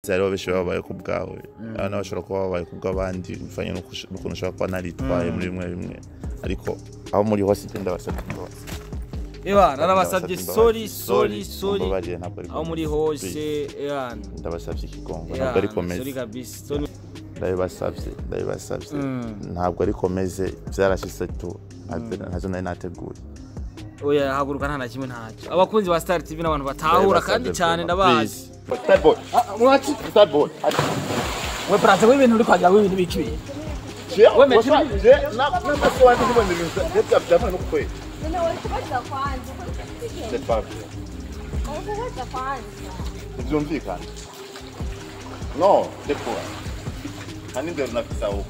hariho benshi baba babaye ku bwawe abana bashobora kuba babaye ku bw'abandi bivanye n'uko ush- n'ukuntu ushobora kuba naritwaye muri bimwe bimwe ariko aho muri hose igenda basabye imbabazi Ewa narabasabye Ndabasabye sorry imbabazi. sorry sorry mumbabarire, ntabwo ari aho muri komeze. hose Please. ewa ndabasabye ikigongo ewa, ntabwo ari komeze sorry kabisa sorry ndabibasabye ndabibasabye Mm. ntabwo ari komeze byarashize tu ntazo- ntazo nari nateguye oya haguruka nta na kimwe ntacyo abakunzi ba Star TV n'abantu batahura kandi cyane ndabazi Starboy. mwaci Starboy. we praze w'ibintu uri kwagira w'ibintu bikibiye Wemeje n'amaso wanjye ntibone ibintu byavana no kukwera Nene walikubaza kwanza uko C'est pas vrai. walikubaza kwanza Ntibyumvikana. No, dekura. Nta n'indero nafise aho.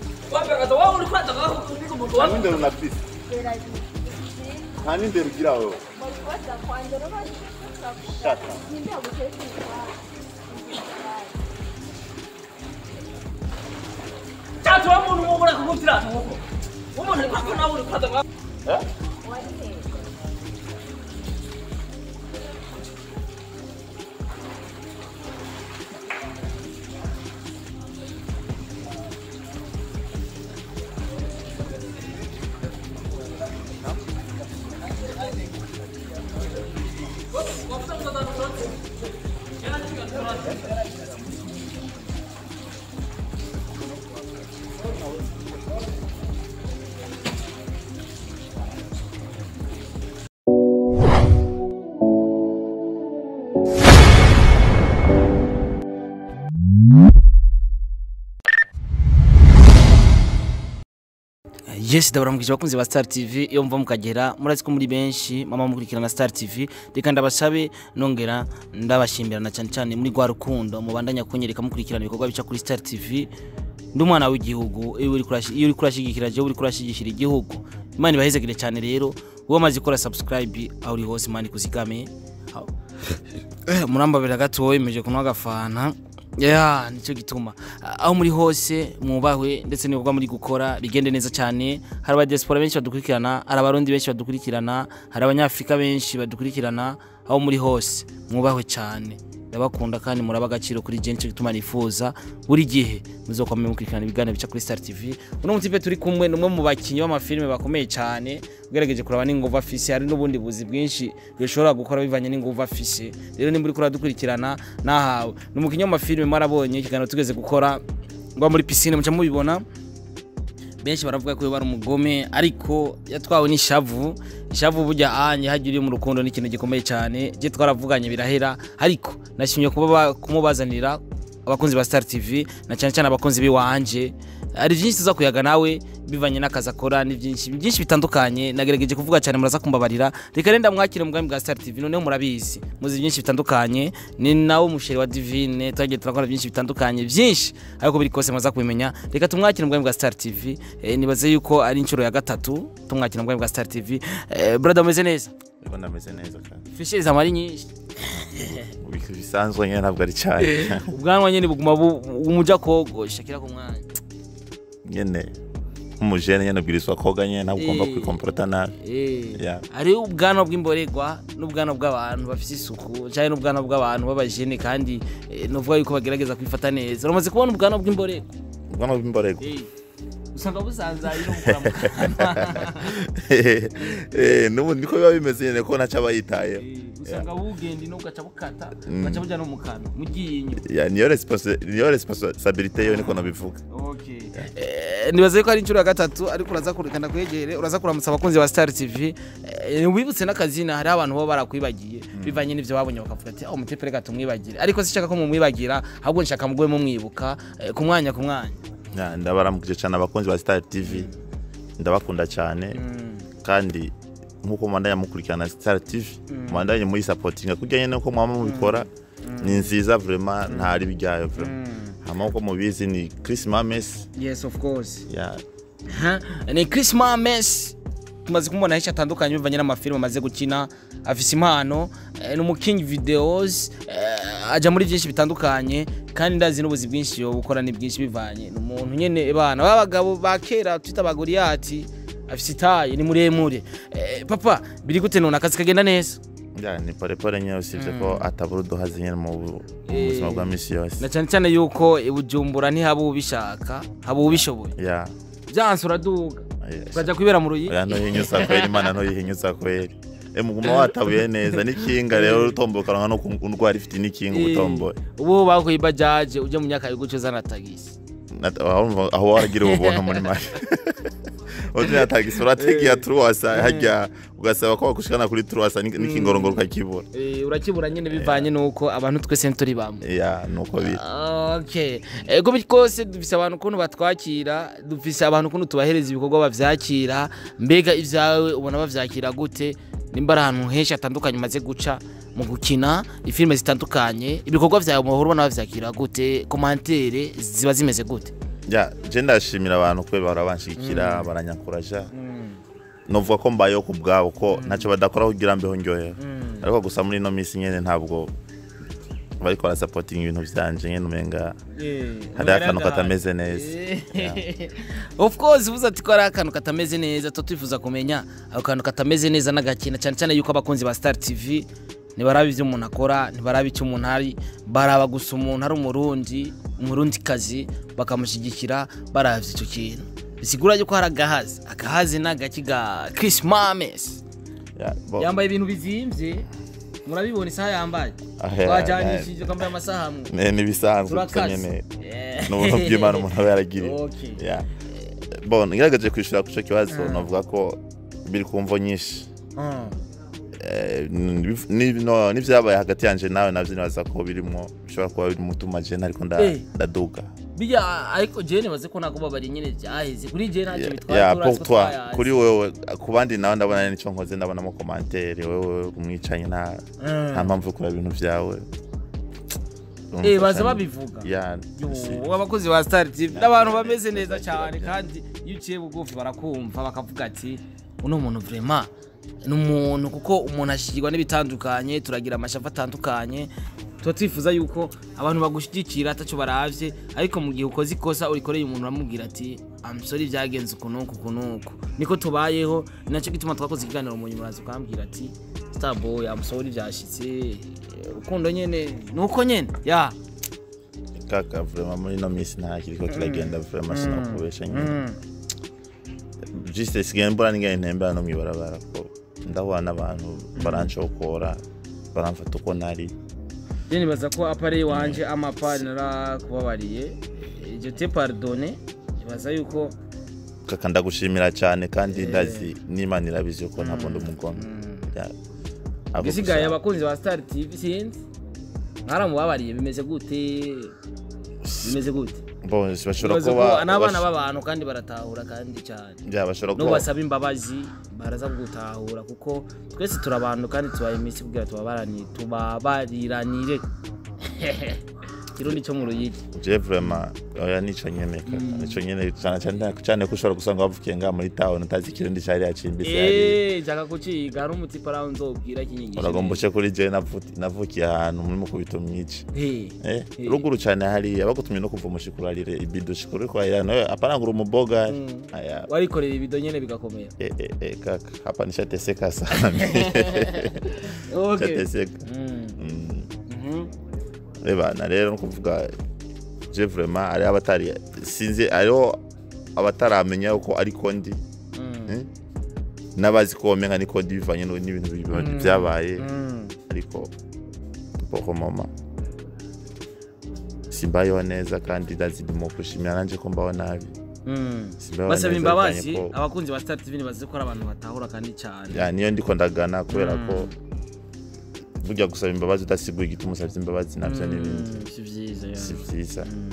Nta n'indero nafise. gerageza Nta n'indero ugira aho. walikubaza kwanza roba Shaka. nimbe gutekereza cyatuma umuntu mubura kugutira nk'uko umuntu ari kwako nawe uri kwaza Eh? wari he yes ndabaramukije abakunzi ba Star TV iyo mva mukagera murazi ko muri benshi mama mukurikirana Star TV reka ndabasabe nongera ndabashimirana cyane cyane muri rwa rukundo mubandanya kunyereka mukurikirana ibikorwa bica kuri Star TV ndi umwana w'igihugu iyo uri kurashi- iyo uri kurashigikira je uri kurashigikira igihugu imana ibahezegere cyane rero wowe amaze gukora subscribe aho uri hose imana ikuzigame Aho- Eh, murambabira gato wowe yemeje kunywa agafanta ya nicyo gituma aho muri hose mwubahwe ndetse n'ibikorwa muri gukora bigende neza cyane hari abadiaspora benshi badukurikirana hari abarundi benshi badukurikirana hari abanyafurika benshi badukurikirana aho muri hose mwubahwe cyane ndabakunda kandi muraba agaciro kuri je nicyo gituma nifuza buri gihe muzokwame mukurikirana ibiganiro bica kuri Star TV uno mutipe turi kumwe ni umwe mu bakinnyi b'amafilime bakomeye cyane ugerageje kuraba n'inguvu afise hari n'ubundi buzi bwinshi bishobora gukora bivanye n'inguvu afise rero nimba uriko uradukurikirana nahawe ni umukinnyi w'amafilime mwarabonye ikiganiro tugeze gukora ngwa muri piscine muca mubibona benshi baravuga ko bari umugome ariko yatwawe n'ishavu ishavu burya anye hagira uri mu rukundo ni ikintu gikomeye cyane je twaravuganye birahera ariko nashimye kuba ba- kumubazanira abakunzi ba Star TV na cyane cyane abakunzi biwanje hari byinshi tuza kuyaga nawe bivanye n'akazi akora ni byinshi byinshi bitandukanye nagerageje kuvuga cyane muraza kumbabarira reka renda mwakire mu bwami bwa Star TV noneho murabizi muzi byinshi bitandukanye ni nawe umusheri wa Divine twagiye turakora byinshi bitandukanye byinshi ariko biri kose muza kubimenya reka tumwakire mu bwami bwa Star TV eh, nibaze yuko ari inshuro ya gatatu tumwakira mu bwami bwa Star TV eh, brother umeze neza Niko ndameze neza kandi. fisheri zamari nyinshi Ibintu bisanzwe nyine ntabwo ari cyane. ubwanwa nyine buguma bu- bumuja kogosha kira ku mwanya Nyine nk'umujene nyine ubwirizwa koga nyine ntabwo ugomba Eh. kwikomporota nabi. Eh, Yeah. hari ubwanwa bw'imborerwa n'ubwanwa bw'abantu bafite isuku cyangwa n'ubwanwa bw'abantu b'abajene kandi eh, nuvuga yuko bagerageza kwifata neza uramaze kubona ubwanwa bw'imborerwa Ubwanwa bw'imborego. Eh, usanga busanzaye no gukora mu kanwa Eh, n'ubu niko biba bimeze nyine ko ntacyo aba yitayeho. Eh, usanga bugenda ino ugaca bukata ugaca bujya no mu kanwa mu ryinyo Ya, niyo responsi- niyo responsabilité yo niko nabivuga. Okay. Eh, nibaze ko ari inshuro ya gatatu ariko uraza kurekana kwegere uraza kuramutsa abakunzi ba Star TV eh, wibutse n'akazina hari abantu baba barakwibagiye bivanye n'ivyo babonye bakavuga ati aho mutepe reka tumwibagira ariko sishaka ko mumwibagira ahubwo nshaka mugwe mumwibuka eh, ku mwanya ku mwanya Ya, ndabaramukije cyane abakunzi ba Star TV. Ndabakunda cyane kandi nkuko mwandanya mukurikirana Star TV mwandanye muri supportinga kujya nyine uko mwama mubikora ni nziza vraiment ntari bijyayo vraiment hama uko mubizi ni Chris Mames yes of course ya Ha, ni Chris Mames tumaze kumubona henshi atandukanye bivanye n'amafilime amaze gukina afise impano eh, ni umukinyi videos eh, aja muri byinshi bitandukanye kandi ndazi n'ubuzi bwinshi yo gukora ni bwinshi bivanye ni umuntu nyene bana b'abagabo ba kera twita abagoriyati afise itaye ni muremure eh, papa biri gute none akazi kagenda neza ya ni polepole nyine usibye ko atabura uduhazi nyine mu bu- mu Eh. buzima bwa misi yose na cyane cyane yuko i bujumbura ntihaba ubishaka haba ubishoboye ya byanse uraduga ya. ukajya kwibera mu ruyi oya ntuhinyuza kweri imana ntuyihinyuza kweri e muguma watabuye neza n'ikinga rero utomboye ukaronka no kurwara ifite n'ikinga uba utomboye ubu bakuye ibajaje ujya mu myaka y'uguco uzana tagisi Nat- aho aho waragira ubuntu muri make utuya tagisi urategeye turuwasa hajya ugasaba ko bakushikana kuri turuwasa n'iki- n'ikingorongoro ukakibura Eh, urakibura nyine bivanye n'uko abantu twese ntituri bamwe ya nuko biri okay ego kose dufise abantu ukuntu batwakira dufise abantu ukuntu tubahereza ibikorwa bavyakira mbega ivyawe ubona bavyakira gute nimba ari ahantu henshi hatandukanye umaze guca mu gukina ifilime zitandukanye ibikorwa vyawe muhora ubona bavyakira gute komantere ziba zimeze gute ya je ndashimira abantu kubera bahora banshigikira baranyakuraja novuga ko mbayeho ku bwabo ko ntacyo badakora kugira mbeho ndyohera ariko gusa muri ino minsi nyene ntabwo bariko barasapotinga ibintu vyanje nyene umenga hariho akantu katameze neza of course uvuze ati ko ari akantu katameze neza tuba twifuza kumenya ako kantu katameze neza n'agakina cyane cyane yuko abakunzi ba star tv ntibaraba ibyo umuntu akora ntibaraba icyo umuntu ari baraba gusa umuntu ari umurundi umurundi kazi bakamushyigikira barabye icyo kintu bisigura yuko hari agahazi agahazi ni agaki ga Chris Mames Ya, bo- yambaye ibintu bizimbye murabibona isaha yambaye Ah, ya, twajyanishije twambaye amasaha amwe ne- n'ibisanzwe gusa turakaze nyene Yeah. n'ubuntu bw'imana umuntu aba yaragiriye Okay. Ya. bon ngerageje kwishura ku ico kibazo novuga ko biri ku mvo nyinshi Ah. Eh, ni- ni- no- n'ivyabaye hagati yanje nawe navyo nibaza ko birimwo bishobora kuba biri mutuma je ntariko nda- Eh. ndaduga bijya ariko jene nibaze ko ntabwo babari nyine byaheze kuri jene ntacyo Ya- bitwaye ya turazi pour ko toi twayazi. kuri wewe ku bandi nawe ndabona nico nkoze ndabonamo komantere wewe umwicanyi nta Mm. nta mpamvu yo kureba ibintu vyawe Eh, baza babivuga ya si- Yo, abakozi ba star tv n'abantu bameze neza cyane kandi iyo uciye bugufi barakumva bakavuga ati uno muntu vrema ni umuntu kuko umuntu ashigirwa n'ibitandukanye turagira amashafu atandukanye tuba twifuza yuko abantu bagushyigikira atacyo baravye ariko mu gihe ukoze ikosa urikoreye umuntu uramubwira ati amusore byagenze uku n'uku uku n'uku niko tubayeho ni nacyo gituma twakoze ikiganiro mu nyuma uraza ukambwira ati starboy amusore byashitse urukundo nyene nuko nyene ya kaka vrema muri ino minsi nta kiriko kiragenda vrema sinakubesha nyine juste sigaye mbona ningaye ntembera no mwibarabara ko ndahura n'abantu baranshokora baramfata uko nari Je nibaza ko apare wanje amapari narakubabariye je te pardonne nibaza yuko kaka ndagushimira cyane kandi ndazi n'imana irabizi yuko ntabwo ndi umugome Ya, abo gisigaye gusa- abakunzi ba Star TV sinzi mwaramubabariye bimeze gute bimeze gute bo bashobora nibaza kuba ko n'abana bash- b'abantu kandi baratahura kandi cyane ya, bashobora no kuba basaba imbabazi baraza gutahura kuko twese turi abantu kandi tubaye iminsi kugira tubabarani tubabariranire kirundi cyo mu ruyigi je vrema oya nico nyene kaka nico nyene cyane cyane cyane ko ushobora gusanga wavukiye ngaha muri town utazi ikirundi cari yacimbise yari Eh, nshaka kuciga hari umutipa araho nzobwira kinyigisha uragomba uce kuri je navuti- navukiye ahantu muri mukubito myici Eh, Eh, Eh. ruguru cyane hariya bagutumye no kuva mushikurarire ibido shikuru kwahira nawe aparangura umuboga Mm. aya warikorera ibido nyene bigakomera eh, eh, eh, kaka hapa nishateseka sana Okay. nishateseka Mm. Mm. Mhm. ebana rero nukuvuga je vraiment ari abatari sinzi ariho abataramenya uko ariko ndi Mm. eh, n'abazi ko womenga niko ndi bivanye no- n'ibintu bi- byabaye Mm. ariko pour moment simbayeho neza kandi ndazi ndimo kushimira nanje ko mbaho nabi Mm. Simbayeho basaba neza imbabazi bivanye ko- abakunzi ba Star TV nibaze ko ari abantu batahura kandi cyane ya niyo ndiko ndagana kubera ko burya gusaba imbabazi udasiguye igituma usabye imbabazi navyo n'ibindi Mm, si vyiza ya. si vyiza Mm.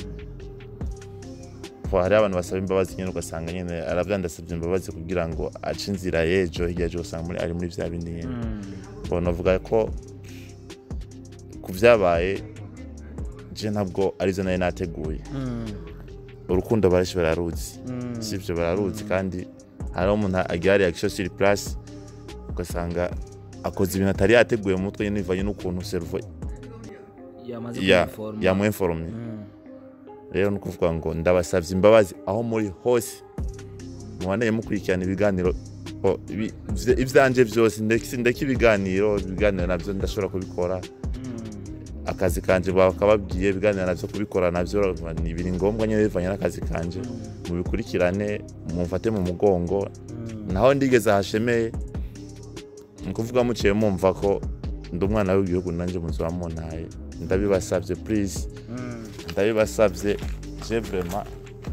ko hari abantu basaba imbabazi nyine ugasanga nyine aravyandasabye imbabazi kugira ngo ace inzira y'ejo hirya y'ejo ugasanga muri ari muri vya bindi nyene Mm. mbona avuga ko ku vyabaye je ntabwo arizo nari nateguye Mm. urukundo barashi bararuzi Mm. sivyo bararuzi kandi hariho umuntu agira reaction sur place ugasanga akoze ibintu atari yateguye mu mutwe nyine bivanye n'ukuntu cerveau yamaze ya kumuforma. yamwinformye Mm. rero ni ukuvuga ngo ndabasabye imbabazi aho muri hose mubaneye mukurikirana ibiganiro Bo, ibi- ivye- ivyanje vyose ndeke ndeke ibiganiro ibiganiro navyo ndashobora kubikora akazi kanje bakababwiye ibiganiro navyo kubikora navyo ni biri ngombwa nyene bivanye n'akazi kanje mubikurikirane mumfate mu mugongo naho ndigeze hashemeye ni ukuvuga muciye mumva ko ndi umwana w'igihugu nanjye muzoba muntaye ndabibasabye please ndabibasabye je vraiment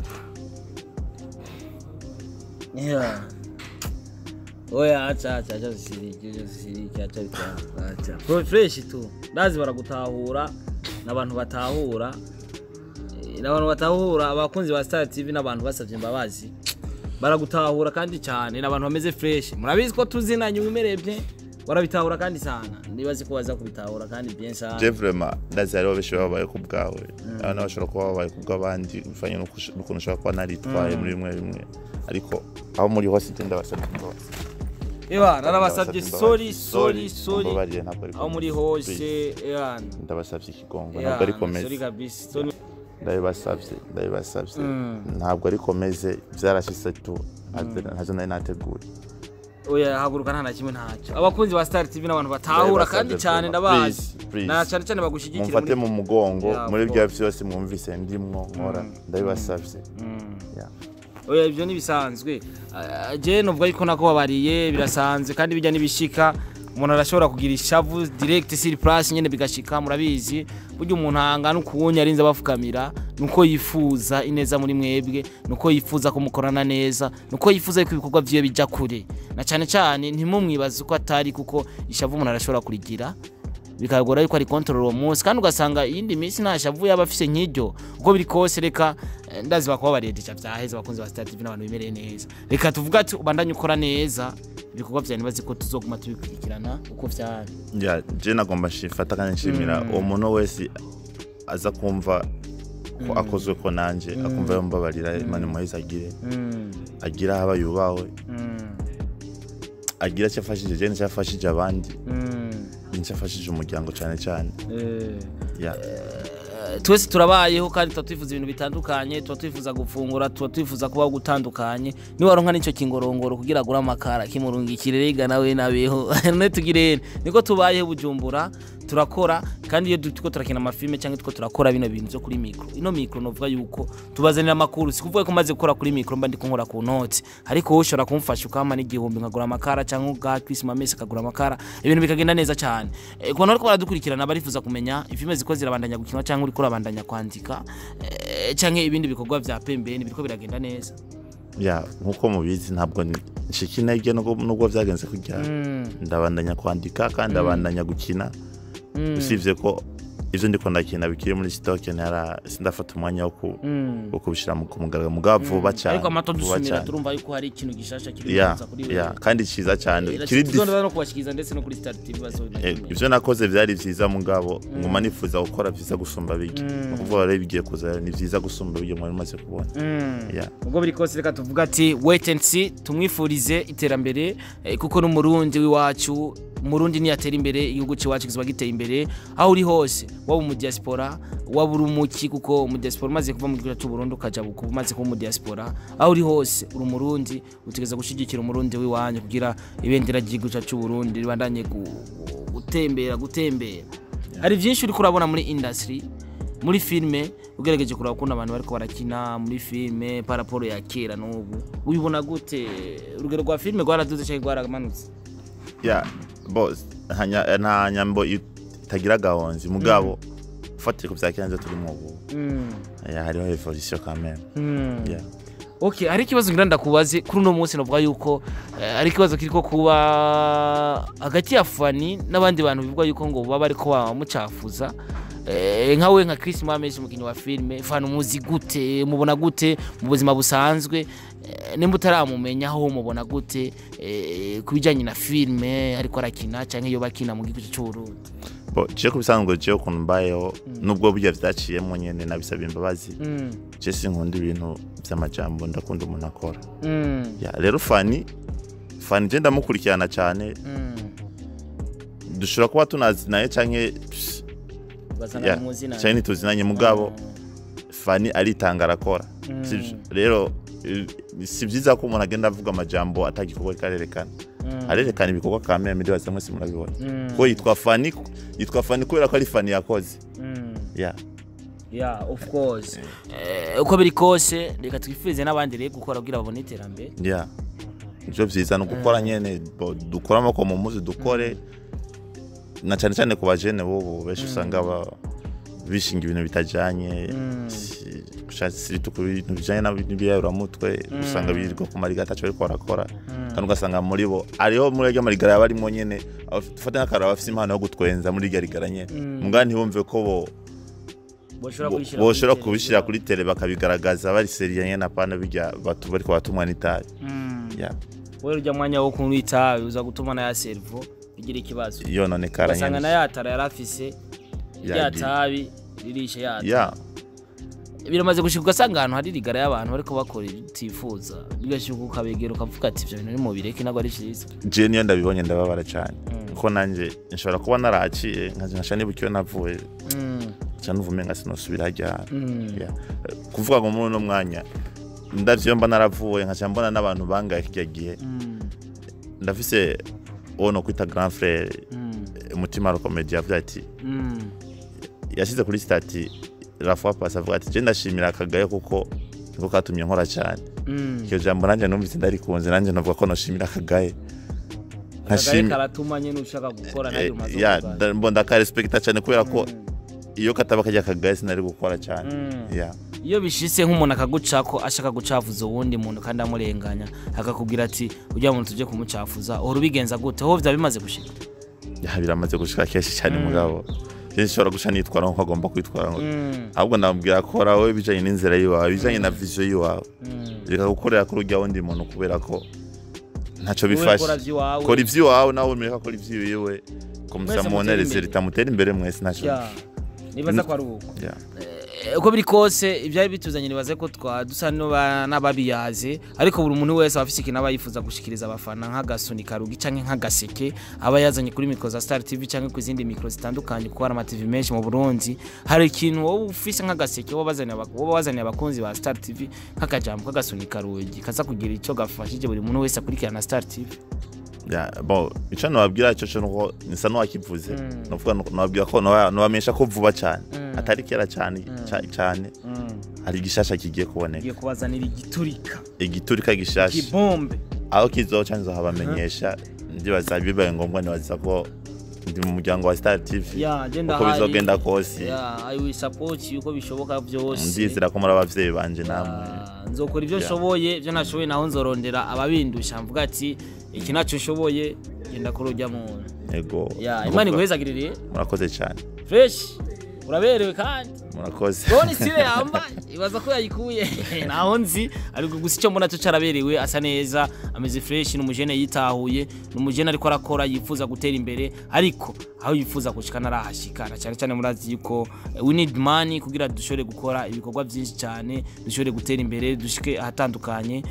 Yeah. Oya acha acha acha usiriki acha usiriki acha bitanga acha. Pro fresh tu. Ndazi baragutahura n'abantu batahura. Eh, N'abantu batahura abakunzi ba Star TV n'abantu basavye imbabazi. Baragutahura kandi cyane n'abantu bameze fresh. Murabizi ko tuzinanye umerebye. Barabitahura kandi sana. Nibazi ko baza kubitahura kandi bien sana. je vraiment ndazi hariho benshi baba babaye ku bwawe abana bashobora kuba babaye ku bw'abandi bivanye n'uko ush- n'ukuntu ushobora kuba naritwaye muri bimwe bimwe ariko aho muri hose je ndabasabye imbabazi Eba narabasabye Ndabasabye sorry imbabazi. sorry sorry. mumbabarire ntabwo ariko Aho muri hose yeah. ndabasabye ikigongo Yeah, ntabwo ariko meze sorry kabisa. Sorry. ndabibasabye ndabibasabye ntabwo ariko meze byarashise tu ntazo nari nateguye oya haguruka nta na kimwe ntacyo abakunzi ba star tv n'abantu batahura kandi cyane ndabazi Please, please. na cyane cyane bagushyigikira mumfate mu mugongo Yeah, muri of bya course. byose mwumvise ndimwo nkora ndabibasabye Yeah. oya ibyo ntibisanzwe Ah, je nuvuga yuko nako babariye birasanzwe kandi bijya n'ibishika umuntu arashobora kugira ishavu direct sur place nyene bigashika murabizi burya umuntu ahangana ukuwunya arinze abafukamira nuko yifuza ineza muri mwebwe nuko yifuza ko mukorana neza nuko yifuza yuko ibikorwa vyiwe bija kure na cyane cyane ntimumwibaze uko atari kuko ishavu umuntu arashobora kurigira bikagora yuko ari control uwo munsi kandi ugasanga iyindi minsi nta shavu yaba afise nk'iryo uko biri kose reka eh, ndazi bakuba baredesha vyaheze abakunzi ba Star TV n'abantu bimereye neza reka tuvuga ati ubandanye ukora neza ibikorwa vyawe nibazi ko tuzoguma tubikurikirana uko vyari Yeah, je nagomba nshifata kandi nshimira uwo muntu wese aza kumva ko akozwe ko nanje akumva yombabarira imana muheza agire agira aho aba yubawe agira icyo afashije je nicyo afashije abandi nicyo afashije umuryango cyane cyane Yeah. twese turabayeho kandi tuba twifuza ibintu bitandukanye tuba twifuza gufungura tuba twifuza kubaho gutandukanye niwaronka n'icyo kingorongoro kugira agure amakara kimurungikire rega nawe nabeho none tugire niko tubayeho bujumbura turakora kandi iyo turiko turakina amafilme cyangwa turiko turakora bino bintu byo kuri mikro ino mikro novuga yuko tubazanira amakuru si kuvuga ko maze gukora kuri mikro mba ndiko nkora ku noti ariko wowe ushobora kumfasha ukampa n'igihumbi nkagura amakara cyangwa ubwa Chris Mamesi akagura amakara ibintu bikagenda neza cyane Eh, ku bantu bariko baradukurikirana barifuza kumenya filme ziko zirabandanya gukinwa cyangwa uriko urabandanya kwandika eh, cyangwa ibindi bikorwa vya pembeni biriko biragenda neza Yeah, nkuko mubizi ntabwo ni- nshika intege nubwo nubwo byagenze kujya ndabandanya kwandika kandi ndabandanya gukina usibye ko ivyo ndiko ndakina bikiri muri stock ntara sindafata umwanya wo ku- wo kubishira mu kumugaragaro mugabo vuba cyane ariko amato vuba dusumira cyane. turumva yuko hari ikintu gishasha kiri Yeah, kuza kuri yeah, kandi ciza cyane wewe kiri dif- no kubashikiriza ndetse no kuri Star TV bazobimenya Eh, ivyo nakoze vyari vyiza mugabo nguma nifuza gukora vyiza gusumba bigi ni ukuvuga rero bigiye kuza ni vyiza gusumba bigi mwari mumaze kubona Yeah. ubwo biri kose reka tuvuga ati wait and see tumwifurize iterambere eh, kuko n'umurundi w'iwacu umurundi niyatera imbere igihugu c'iwacu kizoba giteye imbere aho uri hose waba mu diaspora waba uri umuki kuko mu diaspora umaze kuva mu gihugu cy'u Burundi ukaja buku umaze kuba mu diaspora aho uri hose uri umurundi utegeza gushigikira umurundi w'iwanyu kugira ibendera ry'igihugu cyacu cy'u Burundi ribandanye gu- gutembera gutembera hari byinshi uri kurabona muri industry muri filime ugerageje kureba ukuntu abantu bariko barakina muri filime paraporo ya kera n'ubu ubibona gute urugero rwa filime rwaraduze cyangwa rwaramanutse ya bose nta nya- nta nyambo itagira gahonzi mugabo ufatire ku bya kera nivyo turimo ubu Ya, hariho evolution quand même Yeah. okay hari ikibazo ngira ndakubaze kuri uno munsi navuga yuko eh, hari ikibazo kiriko kuba hagati ya fani n'abandi bantu bivuga yuko ngo baba bariko bamucafuza Eh, nka we nka Chris Mames umukinnyi wa filime fani umuzi gute mubona gute mu buzima busanzwe Eh, nimba utaramumenya aho mubona gute eh, ku bijyanye na filime ariko arakina cyangwa iyo bakina mu gihugu cy'u Burundi bo je ku bisanzwe jewe ukuntu mbayeho nubwo burya vyaciyemo nyene nabisaba imbabazi je sinkunda ibintu vy'amajambo ndakunda umuntu akora Ya, rero fani fani je ndamukurikirana cyane dushobora kuba tunazinaye canke pss, ya, canke ntituzinanye mugabo fani aritanga arakora sivyo rero eh, si byiza ko umuntu agenda avuga amajambo atagikorwa ariko arerekana arerekana ibikorwa ka meme ndibaza mwese murabibona ko yitwa fani yitwa fani kubera ko ari fani yakoze ya yeah of course Eh, uko biri kose reka twifurize n'abandi rero gukora kugira babone iterambere ya ibyo byiza ni ugukora nyene bo- dukore amaboko mu muzi dukore na cyane cyane ku bajene bobo benshi usanga ba- bishinga ibintu bitajyanye si- gushaka siritu ku bintu bijyanye n'ibiyayuramutwe usanga birirwa ku marigara ataco bariko barakora kandi ugasanga muri bo ariho muri arya marigara yaba arimo nyene abaf- dufate nk'akararo bafise impano yo gutwenza muri irya rigara nyene mugabo ntibumve ko bo boshobora bo- kubishyira boshobora kuri kubishyira kuri tele bakabigaragaza bari seriye nyene apana bijya batu bariko batumwa n'itabi Mm. ya wewe urya mwanya wo kunywa itabi uza gutuma na ya servo igira ikibazo yononekara ugasanga na nyene ya tara yari afise rya Yagiye. tabi ririshe yata ya biramaze gushika ugasanga ahantu hari rigara y'abantu bariko bakora ibitifuza bigashyuka ukabegera ukavuga ati ivyo bintu ni mubireke ntabwo ari vyiza je niyo ndabibonye ndababara cyane kuko nanjye nshobora kuba naraciye nkasha nibuka iyo navuye Mm, nca nuva umenga sinosubira hajya mm, Ya. kuvuga ngo muri uno mwanya ndavyo iyo mba naravuye nkaca mbona n'abantu bangaye kirya gihe mm, ndafise uwo no kwita grand frere mm, umutima rokomedi yavuze ati mm. yashyize kuri stati la fois passe avuga ati je ndashimira akagaye kuko niko katumye nkora cyane Mm. iryo jambo nanjye numvise ndarikunze nanjye navuga ko noshimira akagaye akagari karatuma nyene ushaka gukora nayo umaze ya kuvuga. nda- mbona ndakarespekita cyane kubera ko iyo kataba kajya akagaye sinari gukora cyane Mm. ya iyo bishitse nk'umuntu akagucako ashaka gucafuza uwundi muntu kandi amurenganya akakubwira ati ujya muntu tujye kumucafuza uhora ubigenza gute ho vyaba bimaze gushika ya biramaze gushika kenshi cyane mugabo kenshi nshobora guca nitwara nk'uko agomba kwitwara ngo Mm, ahubwo ndamubwira ko wowe ibijyanye n'inzira y'iwawe ibijyanye na viziyo y'iwawe mm. reka gukorera kuri ujya wundi muntu kubera ko ntacyo Wowe bifashe kora vy'iwawe. kora iby'iwawe nawe umureka akora iby'iwiwe kumusa Mwese mubonereze mutere imbere. ritamutera imbere mwese ntacyo Ya, nibaza ko ari uko Ya. Eh, uko biri kose ibyari bituzanye nibaze ko twa dusa n'aba- n'ababiyaze ariko buri muntu wese aba afise ikintu aba yifuza gushikiriza abafana nk'agasuni karugi canke nk'agaseke aba yazanye kuri mikro za Star TV canke ku zindi mikro zitandukanye kuko hari amativi menshi mu Burundi hari ikintu wowe ufise nk'agaseke wowe bazaniye abak- wowe wazaniye abakunzi ba Star TV nk'akajambo k'agasuni karugi kaza kugira ico gafashije buri muntu wese akurikirana Star TV Ya, bon icyo nababwira cyo cyo nuko nisa n'uwakivuze nuvuga nababwira ko nabamenyesha ko vuba cyane atari kera cyane ca- cyane hari igishasha kigiye kuboneka ngiye kubazanira igiturika igiturika gishasha igibombe aho kizoca nzohabamenyesha ndibaza bibaye ngombwa nibaza ko ndi mu muryango wa Star TV ya agenda uko bizogenda kose ya i will support you uko bishoboka byose ndizera ko muri abavyeyi banje namwe Ah, nzokora ibyo Yeah. nshoboye ibyo nashoboye naho nzorondera ababindusha mvuga ati iki nacyo nshoboye genda kuri ujya muntu yego ya Nuko imana iguhezagirire murakoze cyane fresh uraberewe kandi murakoze Bone sire yambaye ibaza ko yayikuye naho nzi ariko gusa icyo mbona cyo caraberewe asa neza ameze fresh ni umujene yitahuye ni umujene ariko arakora yifuza gutera imbere ariko aho yifuza gushika narahashikana cyane cyane murazi yuko eh, we need money kugira dushobore gukora ibikorwa byinshi cyane dushobore gutera imbere dushike ahatandukanye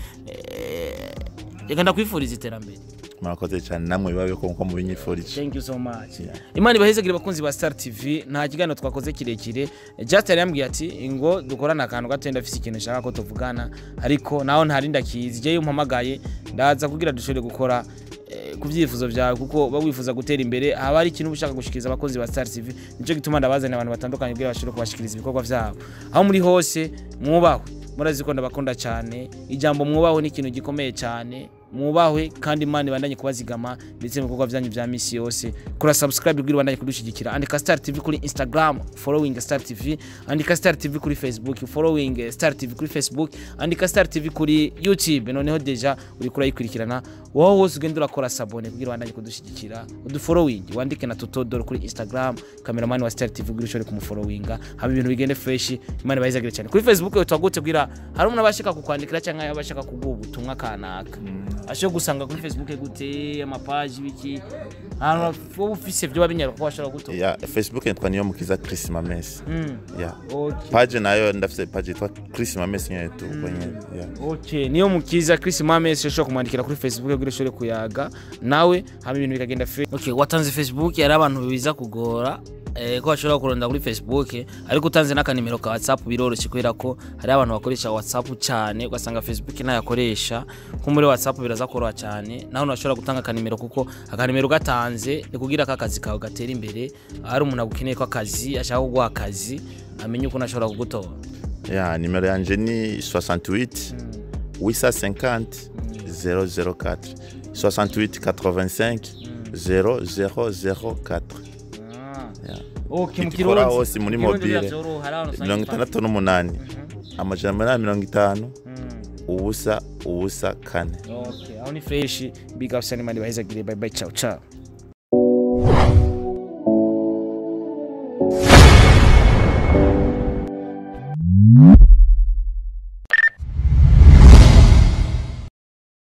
Eh, reka ndakwifuriza iterambere murakoze cyane namwe bibabe ko nko mubinyifurije thank you so much imana ibahezagire abakunzi ba star tv nta kiganiro twakoze kirekire just yari yambwiye ati ngo dukorane akantu gato ndafise ikintu nshaka ko tuvugana ariko naho ntari ndakizi jewe umpamagaye ndaza kugira dushobore gukora eh, ku byifuzo byawe kuko uba wifuza gutera imbere haba hari ikintu uba ushaka gushikiriza abakozi ba star tv nicyo gituma ndabazanira abantu batandukanye kugira bashobore kubashikiriza ibikorwa byabo aho muri hose mwubahwe murazi ko ndabakunda cyane ijambo mwubahwe ni ikintu gikomeye cyane mwubahwe kandi imana ibandanye kubazigama ndetse mu bikorwa byanyu bya misi yose kura subscribe kugira ibandanye kudushyigikira andika star tv kuri instagram following star tv andika star tv kuri facebook following star tv kuri facebook andika star tv kuri youtube noneho deja uri kurayikurikirana wowe wose ugenda urakora sabone kugira ibandanye kudushyigikira udufollowing wandike na tutodoro kuri instagram kameramani wa star tv kugira ushobore kumufollowinga haba ibintu bigende fresh imana ibahezagire cyane kuri facebook utagute kugira hari umuntu abashaka kukwandikira cyangwa abashaka kuguha ubutumwa kanaka ashobora gusanga kuri facebook gute amapaji biki ahantu wowe ufise vyoba binyara ko washobora gutora ya facebook nitwa niyo mukiza chris mamesi Mm, ya okay. page nayo ndafise page yitwa chris mamesi nyene tu kwenye ya Okay, niyo mukiza Chris Mames ushobora kumwandikira kuri Facebook kugira ushobore kuyaga nawe hama ibintu bikagenda free. Okay, watanze Facebook yari abantu biza kugora eh, ko bashobora kuronda kuri Facebook ariko utanze n'akanimero ka WhatsApp biroroshye kubera ko hari abantu bakoresha WhatsApp cyane ugasanga Facebook ntayakoresha nko muri WhatsApp biraza koroha cyane naho unashobora gutanga akanimero kuko akanimero gatanze ni kugira ko akazi kawe gatera imbere hari umuntu agukeneye ko akazi ashaka kuguha akazi amenye uko ashobora kugutora ya nimero yanje ni 68 850 004 68 85 0004 Ya. Okay, mu Itukora Kirundi. hose muri Mu Kirundi mobile. biravyoroha, hari ahantu usanga mirongo ipa- itandatu n'umunani amajana umunani mirongo itanu Mm, ubusa ubusa kane okay. aho ni fresh big up sanimani bahezagire bye bye ciao ciao